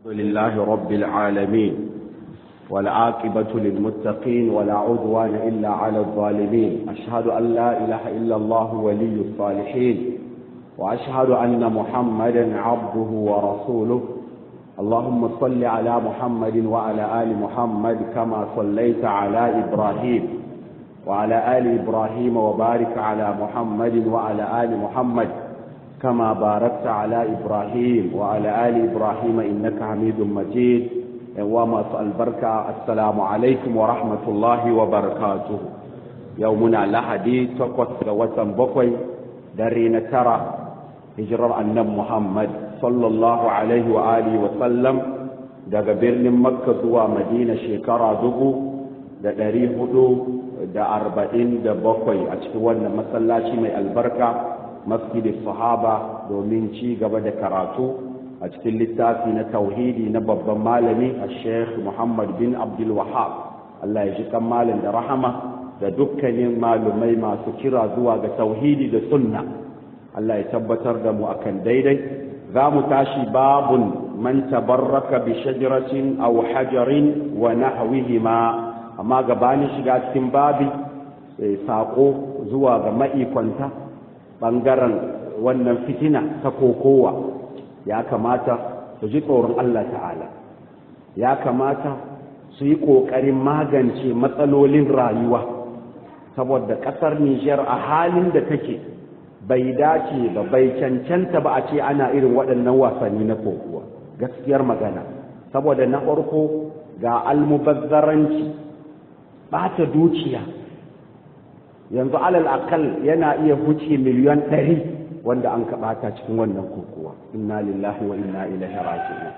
الحمد لله رب العالمين والعاقبة للمتقين ولا عدوان إلا على الظالمين أشهد أن لا إله إلا الله ولي الصالحين وأشهد أن محمدا عبده ورسوله اللهم صل على محمد وعلى آل محمد كما صليت على إبراهيم وعلى آل إبراهيم وبارك على محمد وعلى آل محمد كما باركت على إبراهيم وعلى آل إبراهيم إنك حميد مجيد وما البركة السلام عليكم ورحمة الله وبركاته يومنا لحدي تقوت وتن بقوي دارين ترى هجر أن محمد صلى الله عليه وآله وسلم daga birnin makka zuwa madina shekara dubu da ɗari hudu da arba'in da bakwai a cikin wannan masallaci mai albarka masjidin sahaba domin ci gaba da karatu a cikin littafi na tauhidi na babban malami a sheikh muhammad bin abdul wahab allah ya ji kan malam da rahama da dukkanin malumai masu kira zuwa ga tauhidi da sunna allah ya tabbatar da mu akan daidai za mu tashi babun man tabarraka bi shajaratin aw hajarin wa nahwihima amma gabanin shiga cikin babi sako zuwa ga ma'ikwanta ɓangaren wannan fitina ta kokowa ya kamata su ji tsoron Allah ta'ala ya kamata su yi ƙoƙarin magance matsalolin rayuwa saboda ƙasar Nijar a halin da take bai dace ba bai cancanta ba a ce ana irin waɗannan wasanni na kokowa gaskiyar magana saboda na farko ga almubazzaranci ɓata dukiya yanzu alal akal yana iya huce miliyan ɗari wanda an kaɓata cikin wannan kokowa inna lillahi wa inna ilaihi raji'un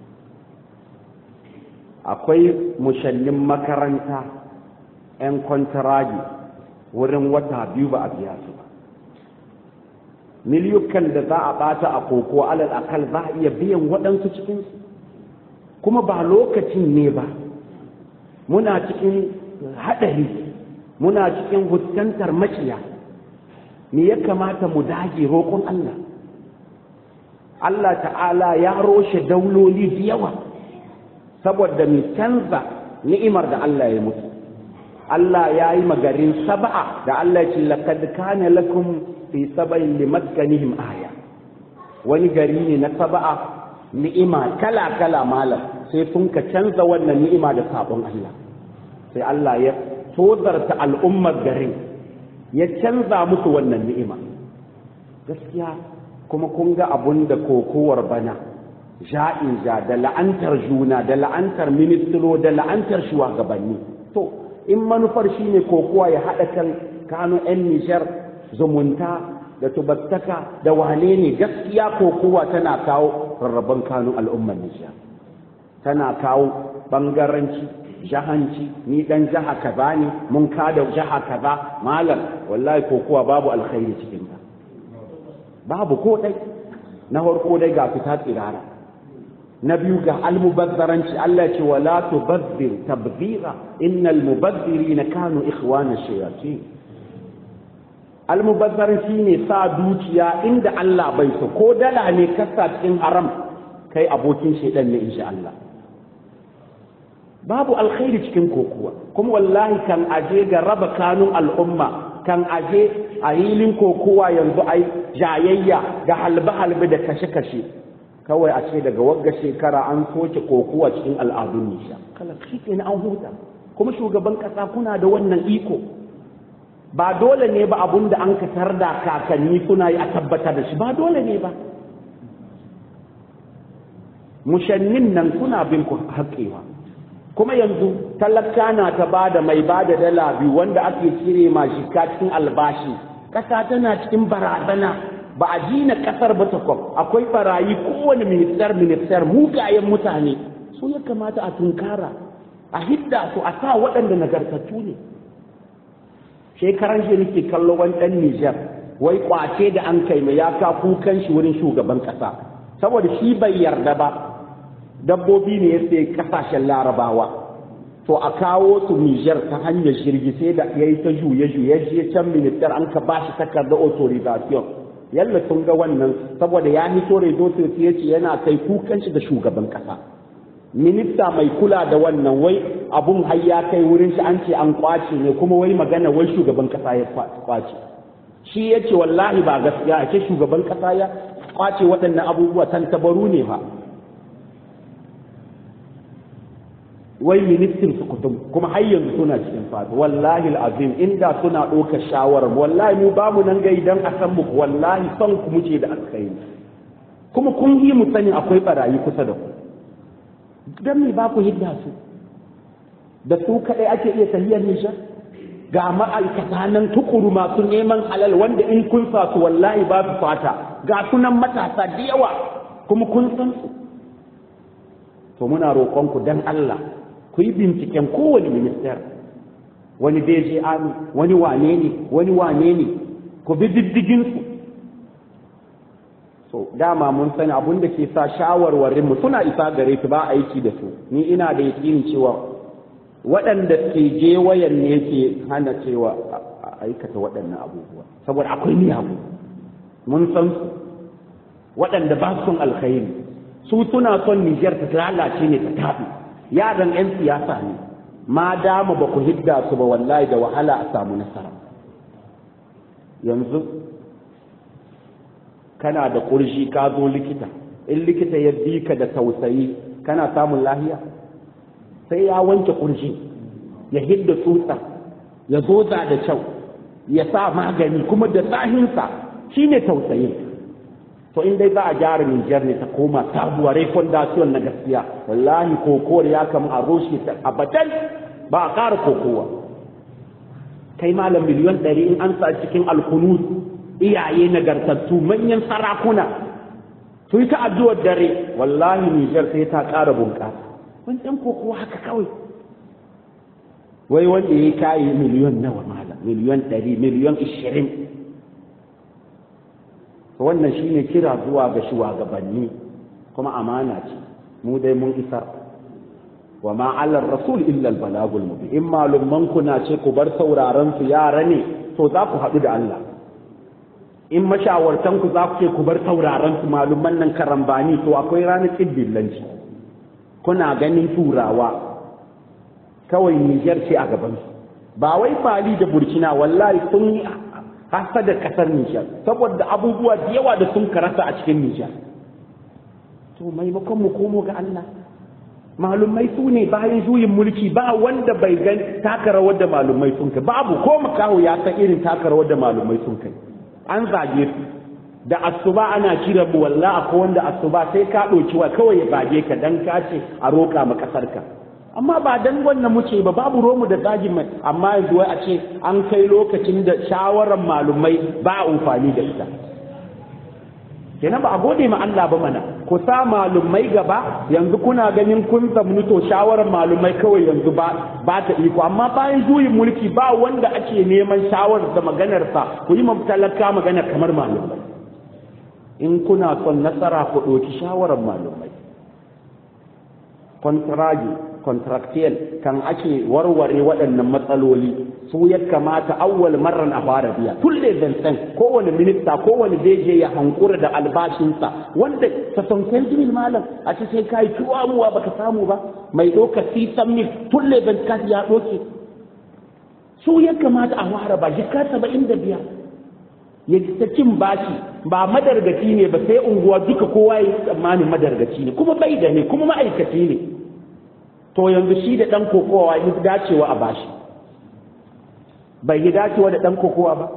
akwai mushannin makaranta 'yan kwantaragi wurin wata biyu ba a biya su ba miliyukan da za a ɓata a koko alal akal za a iya biyan waɗansu cikinsu kuma ba lokacin ne ba muna cikin haɗari muna cikin fuskantar maciya me ya kamata mu dage roƙon Allah Allah ta'ala ya roshe dauloli da yawa saboda mu canza ni'imar da Allah ya mutu Allah ya yi magarin saba'a da Allah ya ce laqad kana lakum fi sab'in limaskanihim aya wani gari ne na saba'a ni'ima kala kala malam sai sun ka canza wannan ni'ima da sabon Allah sai Allah ya tozarta al'ummar garin ya canza musu wannan ni'ima gaskiya kuma kun ga abun da kokowar bana ja'in ja da la'antar juna da la'antar ministiro da la'antar shugabanni to in manufar shine kokowa ya haɗa kan kano 'yan nishar zumunta da tubattaka da wane ne gaskiya kokowa tana kawo rarraban kano al'ummar nishar tana kawo bangaranci jahanci ni dan jaha kaza ne mun kada jaha kaza malam wallahi ko kuwa babu alkhairi cikin ta babu ko dai na farko dai ga fita tsirara na biyu ga almubazzaranci Allah ce wala tubazzir tabzira innal mubazzirina kanu ikhwana shayatin almubazzaranci ne sa dukiya inda Allah bai so ko dala ne kasa cikin haram kai abokin shedan ne insha Allah babu alkhairi cikin kokuwa kuma wallahi kan aje ga raba kanun al'umma kan aje a hilin kokuwa yanzu ai jayayya ga halbe-halbe da kashe-kashe kawai a ce daga wagga shekara an soke kokuwa cikin al'adun nisha kala shi an huta kuma shugaban kasa kuna da wannan iko ba dole ne ba abun da an ka da kakanni kuna yi a tabbata da shi ba dole ne ba mushannin nan kuna bin ku haƙewa kuma yanzu talaka na ta bada mai bada dala biyu wanda ake cire ma shika cikin albashi ƙasa tana cikin barazana ba a jina ƙasar ba ta kwam akwai barayi kowane ministar ministar mugayen mutane su ya kamata a tunkara a hidda su a sa waɗanda nagartattu ne shekaran shi nake kallo wani ɗan Nijar wai kwace da an kai mai ya ka kukan shi wurin shugaban ƙasa saboda shi bai yarda ba dabbobi ne ya sai kasashen larabawa to a kawo su Nijar ta hanyar jirgi sai da ya yi ta juye juye je can ministar an ka ba shi takardar authorization yalla sun ga wannan saboda ya hito redo ya ce yana kai kukan shi da shugaban kasa minista mai kula da wannan wai abun har ya kai wurin shi an ce an kwace ne kuma wai magana wai shugaban kasa ya kwace shi ya ce wallahi ba gaskiya ake shugaban kasa ya kwace waɗannan abubuwa tantabaru ne ba wai ministin su kutum kuma har yanzu suna cikin fata wallahi al'azim inda suna ɗaukar shawarar wallahi mu ba mu nan gai dan a san muku wallahi son ku muce da alkhairi kuma kun yi mu sani akwai barayi kusa da ku dan me ba ku hidda su da su kaɗai ake iya tahiyar nishar ga ma'aikata nan tukuru masu neman halal wanda in kun sa su wallahi ba su fata ga sunan matasa da yawa kuma kun san su to muna roƙonku dan Allah ku yi binciken kowane minister wani DG Army wani wane ne wani wane ne ku bi diddigin su so dama mun sani abun da ke sa shawarwarin mu suna isa gare su ba aiki da su ni ina da yakinin cewa waɗanda ke je wayan ne ke hana cewa a aikata waɗannan abubuwa saboda akwai miyagu mun san su waɗanda ba su son alkhairi su suna son Nijar ta lalace ne ta taɓi yaran 'yan siyasa ne ma dama ba ku hidda su ba wallahi da wahala a samu nasara yanzu kana da ƙurji ka zo likita in likita ya bi ka da tausayi kana samun lahiya sai ya wanke ƙurji ya hidda tsutsa ya zoza da kyau ya sa magani kuma da tsahinsa shine tausayin to in dai za a gyara Nijar ne ta koma sabuwa rai fondasiyon na gaskiya wallahi kokowar ya kama a roshe ta abadan ba a ƙara kokowa kai malam miliyon ɗari in an sa cikin alkunut iyaye nagartattu manyan sarakuna su yi ta addu'ar dare wallahi Nijar sai ta ƙara bunƙasa wani ɗan kokowa haka kawai wai wanda ya kayi miliyon nawa malam miliyon ɗari miliyon ishirin wannan shine kira zuwa ga shugabanni kuma amana ce mu dai mun isa wa ma ala rasul illa al balagul mubin in malumman ku na ce ku bar sauraron su yara ne to za ku haɗu da Allah in mashawartan ku za ku ce ku bar sauraron su malumman nan karambani to akwai ranar kidillanci kuna ganin turawa kawai Niger ce a gaban su ba wai Mali da Burkina wallahi sun yi hasa da kasar Nijar saboda abubuwa da yawa da sun karasa a cikin Nijar to maimakon mu komo ga Allah malumai su ne bayan juyin mulki ba wanda bai gan taka rawar da malumai sun kai babu ko makaho ya san irin taka rawar da malumai sun kai an zage su da asuba ana kira mu walla akwai wanda asuba sai ka ɗauki wa kawai ya zage ka dan ka ce a roƙa ma ƙasar ka amma ba dan wannan muce ba babu romu da zagin mai amma yanzu wai a ce an kai lokacin da shawarar malumai ba a amfani da ita kenan ba a gode ma Allah ba mana ku sa malumai gaba yanzu kuna ganin kun zamni to shawarar malumai kawai yanzu ba ba ta iko amma bayan juyin mulki ba wanda ake neman shawarar da maganarsa ku yi talaka magana kamar malumai in kuna son nasara ku ɗauki shawarar malumai kontragi contractual kan ake warware waɗannan matsaloli su ya kamata awwal marran a fara biya tulle zancen kowane minista kowane beje ya hankura da albashinsa wanda ta sanken jimin malam a ce sai kai tuwamuwa baka samu ba mai ɗauka sisan mil tulle zancen ya ɗauke su ya kamata a fara ba jika saba'in da biyar ya ta cin bashi ba madargaci ne ba sai unguwa duka kowa ya yi tsammanin madargaci ne kuma bai da ne kuma ma'aikaci ne to yanzu shi da ɗan kokowa yi dacewa a bashi bai yi dacewa da ɗan kokowa ba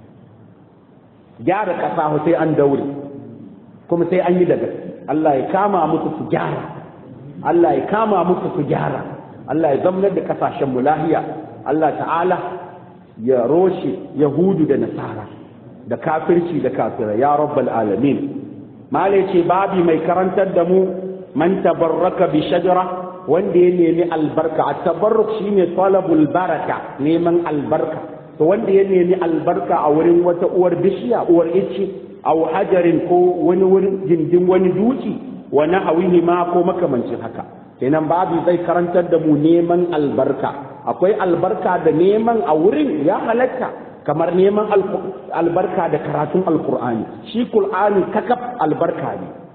gyara ƙasa sai an daure kuma sai an yi da gaske Allah ya kama musu su gyara Allah ya kama musu su gyara Allah ya zamanar da ƙasashen lahiya Allah ta'ala ya roshe yahudu da nasara da kafirci da kafira ya rabbal alamin mala ce babi mai karantar da mu man tabarraka bi shajara wanda ya nemi albarka a tabarruk shine talabul baraka neman albarka to wanda ya nemi albarka a wurin wata uwar bishiya uwar icce aw hajarin ko wani wurin gindin wani duki wa nahawihi ma ko makamancin haka kenan babu zai karantar da mu neman albarka akwai albarka da neman a wurin ya halatta kamar neman albarka da karatun alkur'ani shi qur'ani kakaf albarka ne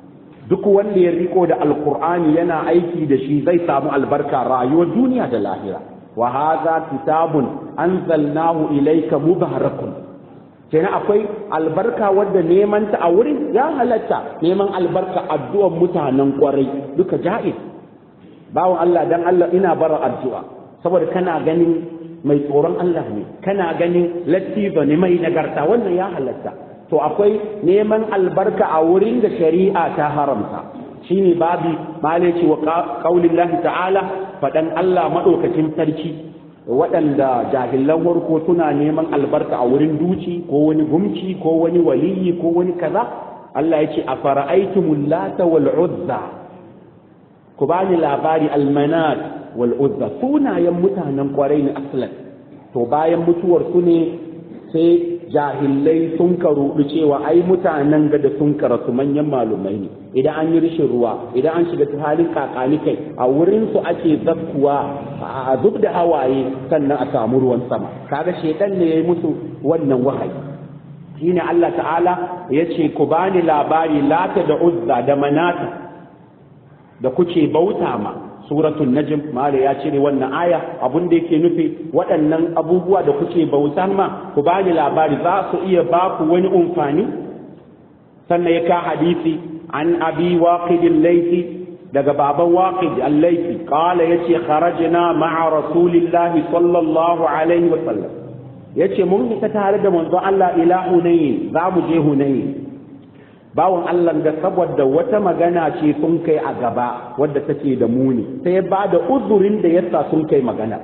duk wanda ya riko da alkur'ani yana aiki da shi zai samu albarka rayuwar duniya da lahira wa hadha kitabun anzalnahu ilayka mubarakun kenan akwai albarka wadda neman ta a wurin ya halatta neman albarka addu'ar mutanen kwarai duka ja'iz bawon Allah dan Allah ina bara addu'a saboda kana ganin mai tsoron Allah ne kana ganin lattiba ne mai nagarta wannan ya halatta to akwai neman albarka a wurin da shari'a ta haramta shine babi malaci wa qaulillahi ta'ala fadan Allah madaukakin sarki waɗanda jahilan warko suna neman albarka a wurin duci ko wani gumci ko wani waliyi ko wani kaza Allah ya ce a fara'aitumul lata wal uzza ku bani labari almanat wal uzza sunayen mutanen kwarai ne aslan to bayan mutuwar su ne sai jahilai sun karudu cewa ai mutanen ga da sun karasu manyan malumai ne idan an yi rishin ruwa idan an shiga halin kakani kai a wurin su ake zakkuwa a zub da hawaye sannan a samu ruwan sama kaga shedan ne yayi musu wannan wahayi shine Allah ta'ala yace ku bani labari lata da uzza da manata da kuke bauta ma suratul najm mala ya cire wannan aya abun da yake nufi waɗannan abubuwa da kuke bauta ma ku bani labari za su iya ba ku wani umfani sannan ya ka hadisi an abi waqid al-laythi daga baban waqid al-laythi qala yace kharajna ma'a rasulillahi sallallahu alaihi wa sallam yace mun fita tare da manzon Allah ila hunayn za mu je hunayn bawan Allah da saboda wata magana ce sun kai a gaba wadda take da muni sai ya ba da uzurin da yasa sun kai magana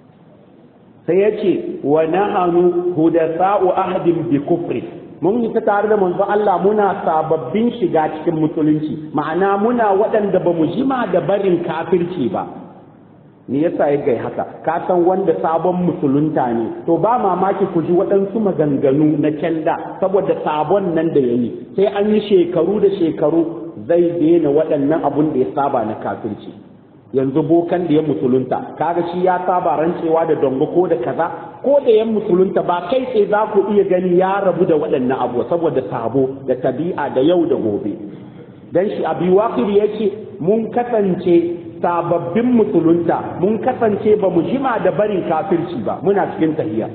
sai ya ce wa nahanu hudasa'u ahdin bi kufri mun yi ta tare da manzo Allah muna sababbin shiga cikin musulunci ma'ana muna waɗanda ba mu jima da barin kafirci ba me yasa ya gai haka ka san wanda sabon musulunta ne to ba mamaki ku ji waɗansu maganganu na kyanda saboda sabon nan da yayi sai an yi shekaru da shekaru zai daina waɗannan abun da ya saba na kafirci yanzu bokan da ya musulunta kaga shi ya saba rancewa da dongo ko da kaza ko da yan musulunta ba kai sai za ku iya gani ya rabu da waɗannan abu saboda sabo da tabi'a da yau da gobe dan shi abi waqir yace mun kasance sababbin musulunta mun kasance ba mu jima da barin kafirci ba muna cikin tahiya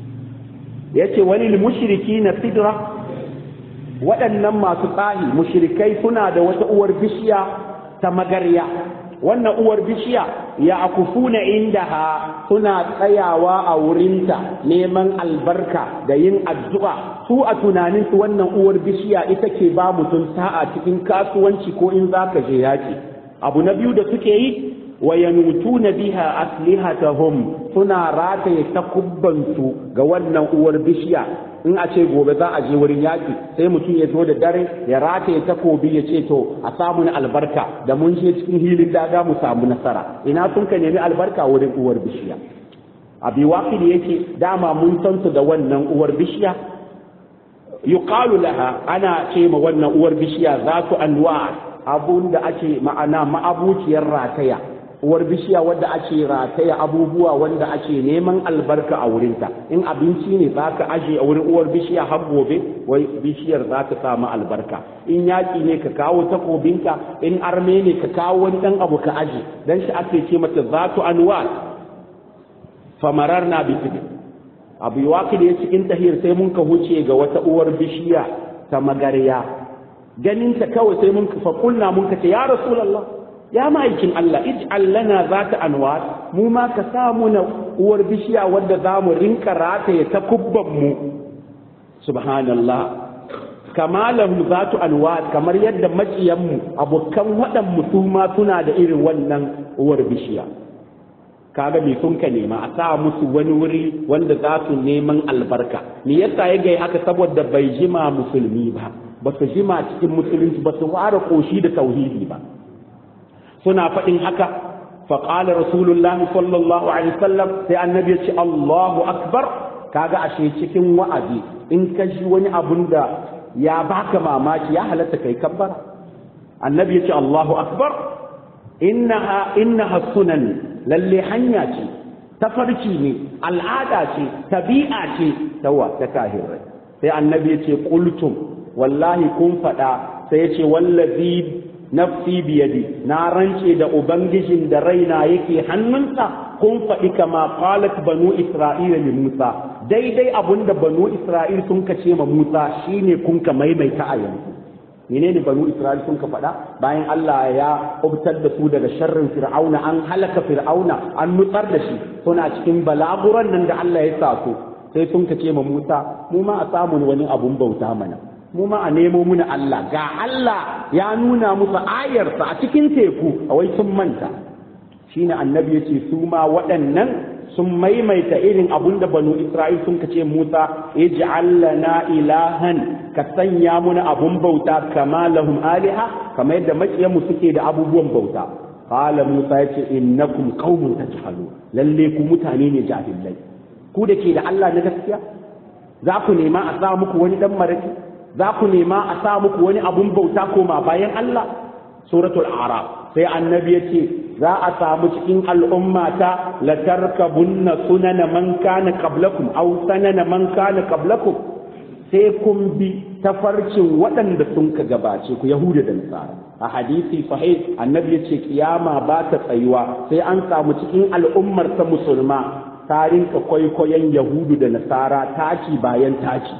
yace wani mushriki na sidra waɗannan masu tsahi mushrikai suna da wata uwar bishiya ta magarya wannan uwar bishiya ya akufuna indaha suna tsayawa a wurinta neman albarka da yin addu'a su a tunanin su wannan uwar bishiya ita ke ba mutum sa'a cikin kasuwanci ko in zaka je yaki abu na biyu da suke yi wa yanutuna biha aslihatahum suna rataye takubbansu ga wannan uwar bishiya in a ce gobe za a je wurin yaƙi sai mutum ya zo da dare ya rataye takobi ya ce to a samu na albarka da mun je cikin hilin daga mu samu nasara ina sun ka nemi albarka wurin uwar bishiya abi waqid yake dama mun san su da wannan uwar bishiya yuqalu laha ana ce ma wannan uwar bishiya zatu anwa abun da ake ma'ana ma'abuciyar rataya uwar bishiya wadda ake rataya abubuwa wanda ake neman albarka a wurinta in abinci ne za ka aje a wurin uwar bishiya har gobe wai bishiyar za ta samu albarka in yaƙi ne ka kawo takobinka in arme ne ka kawo wani ɗan abu ka aje dan shi ake ce mata zatu anwa famarar na bitidi abu yawa da ya cikin tahir sai mun ka huce ga wata uwar bishiya ta magarya ganin ta kawai sai mun fa kulna mun ka ce ya rasulullah ya ma'aikin Allah ij'al lana zata anwar mu ma ka samu na uwar bishiya wadda za mu rinka rataye ta kubban mu subhanallah kama lahum zatu anwar kamar yadda maciyan mu abokan wadan mu su ma suna da irin wannan uwar bishiya kaga me sun ka nema a sa musu wani wuri wanda za su neman albarka me yasa ya gai haka saboda bai jima musulmi ba ba su jima cikin musulunci ba su ware koshi da tauhidi ba suna faɗin haka faƙala rasulullahi sallallahu alaihi wasallam sai annabi ya ce Allahu akbar kaga ashe cikin wa'azi in ka ji wani abun da ya baka mamaki ya halatta kai kabbara annabi ya ce Allahu akbar innaha innaha sunan lalle hanya ce tafarki ne al'ada ce tabi'a ce tawa ta kahirai sai annabi ya ce qultum wallahi kun faɗa sai ya ce wallazi nafsi biyadi na rance da ubangijin da raina yake hannunsa kun faɗi kama qalat banu isra'ila li musa daidai abunda banu isra'il sun kace ma musa shine kun ka maimaita a yanzu menene banu isra'il sun ka faɗa bayan Allah ya kubtar da su daga sharrin fir'auna an halaka fir'auna an nutsar da shi suna cikin balaguran nan da Allah ya sa su sai sun kace ma musa mu ma a samu wani abun bauta mana mu ma a nemo muna Allah ga Allah ya nuna musu ayarsa a cikin teku a wai sun manta shine annabi ya ce su ma waɗannan sun maimaita irin abun da banu Isra'il sun kace Musa ij'al lana ilahan ka sanya muna abun bauta kama lahum aliha kamar yadda makiyan mu suke da abubuwan bauta qala Musa yace innakum qaumun tajhalun lalle ku mutane ne jahilai ku da ke da Allah na gaskiya za ku nema a sa muku wani dan maraki za ku nema a sa muku wani abun bauta koma bayan Allah suratul araf sai annabi ya ce za a samu cikin al'ummata la tarkabunna sunana man kana qablakum aw sanana man kana qablakum sai kun bi tafarcin waɗanda sun ka gabace ku yahuda da nasara a hadisi sahih annabi ya ce kiyama ba ta tsayuwa sai an samu cikin al'ummar ta musulma ta rinka kwaikwayon yahudu da nasara taki bayan taki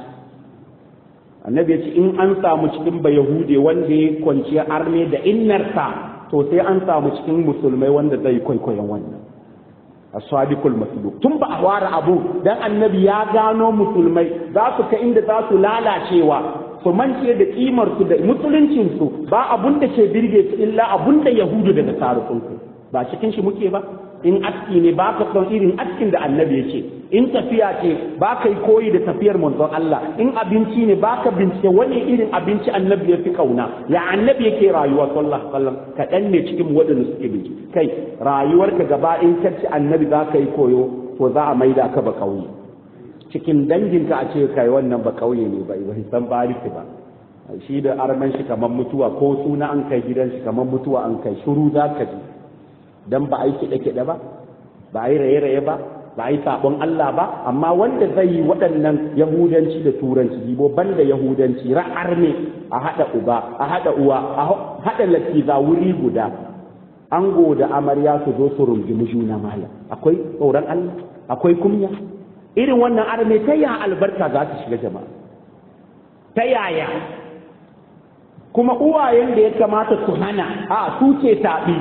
annabi ya ce in an samu cikin ba yahude wanda ya kwanciya arme da innarsa to sai an samu cikin musulmai wanda zai kwaikwayon wannan as-sadiqul masduq tun ba a ware abu dan annabi ya gano musulmai za su ka inda za su lalacewa su mance da kimar su da musuluncin su ba abun da ke birge su illa abun da yahudu da nasara sun ba cikin shi muke ba in aski ne ba ka son irin askin da annabi ya ce in tafiya ce ba ka yi koyi da tafiyar manzon Allah in abinci ne ba ka bincike wani irin abinci annabi ya fi kauna ya annabi yake rayuwa sallallahu alaihi wasallam kaɗan ne cikin waɗanda suke bincike kai rayuwarka gaba in ka ci annabi za ka yi koyo to za a maida ka ba kauye cikin danginka a ce kai wannan ba kauye ne ba ba san bariki ba shi da arman shi kamar mutuwa ko suna an kai gidan shi kamar mutuwa an kai shuru za ka ji dan ba a yi kiɗe-kiɗe ba ba a yi raye-raye ba ba a yi saɓon Allah ba amma wanda zai yi waɗannan yahudanci da turanci jibo banda yahudanci ra'ar ne a haɗa uba a haɗa uwa a haɗa latiza wuri guda ango da amarya su zo su rungumi juna malam akwai tsoron Allah akwai kunya irin wannan arme ta ya albarka za ta shiga jama'a ta yaya kuma uwayen da ya kamata su hana a su ce taɓi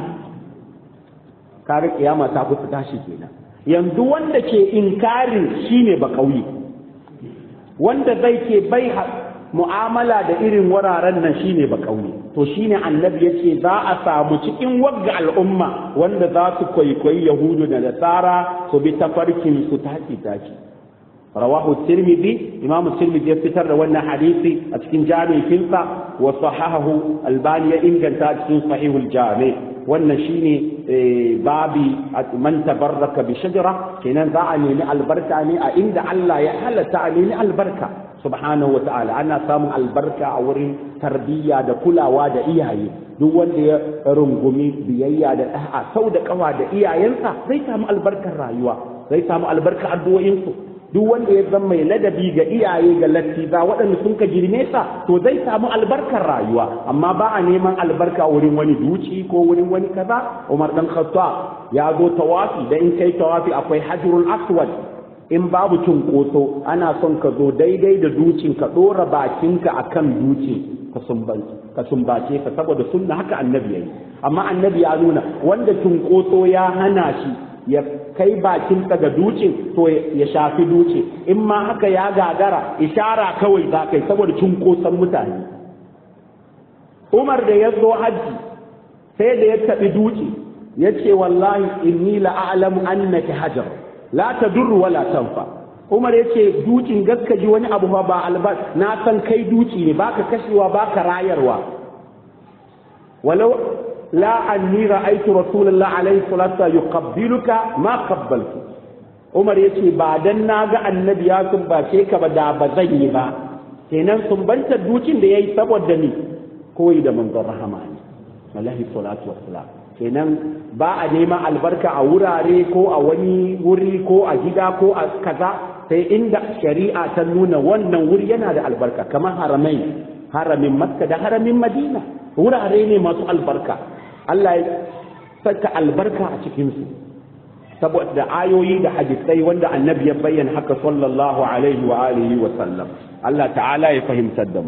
kaga kiyama ta kusa tashi kenan yanzu wanda ke inkarin shine ba kauye wanda zai ke bai mu'amala da irin wuraren nan shine ba kauye to shine annabi yace za a samu cikin wagga al'umma wanda za su kwaikwayi yahudu da nasara su bi tafarkin su taki taki rawahu tirmidhi imam tirmidhi ya fitar da wannan hadisi a cikin jami'in finsa wa sahahahu albani ya inganta cikin sahihul jami' wannan shine babi man tabarraka bi shajara kenan za a nemi albarka ne a inda Allah ya halatta a nemi albarka subhanahu wa ta'ala ana samun albarka a wurin tarbiyya da kulawa da iyaye duk wanda ya rungumi biyayya da da'a sau da kawa da iyayensa zai samu albarkar rayuwa zai samu albarkar addu'o'insu duk wanda ya zama mai ladabi ga iyaye ga lattiza waɗanda sun ka girme sa to zai samu albarkar rayuwa amma ba a neman albarka wurin wani duci ko wurin wani kaza Umar dan Khattab ya zo tawafi da in kai tawafi akwai hajrul aswad in babu cunkoso ana son ka zo daidai da ducin ka dora bakinka akan duci ka sumbace ka sumbace ka saboda sunna haka annabi yayi amma annabi ya nuna wanda cunkoso ya hana shi ya kai bakin ga ducin to ya shafi duce in ma haka ya gagara ishara kawai za kai saboda cunkoson mutane umar da ya zo hajji sai da ya taɓi duci ya ce wallahi inni la'alamu annaki hajar la tadurru wala tanfa umar ya ce dukin gaskaji wani abu ba albas na san kai duci ne baka kashewa baka rayarwa walau لا أني رأيت رسول الله عليه الصلاة والسلام يقبلك ما قبلت Umar ya ce ba dan na ga annabi ya sumbace ka ba da ba zan yi ba kenan sumbantar dukin da ya yi saboda ni koyi da manzon rahama ne wallahi salatu wassalam kenan ba a neman albarka a wurare ko a wani wuri ko a gida ko a kaza sai inda shari'a ta nuna wannan wuri yana da albarka kamar haramai haramin makka da haramin madina wurare ne masu albarka Allah ya saka albarka a cikinsu saboda ayoyi da hadisai wanda annabi ya bayyana haka sallallahu alaihi wa alihi wa sallam Allah ta'ala ya fahimtar da mu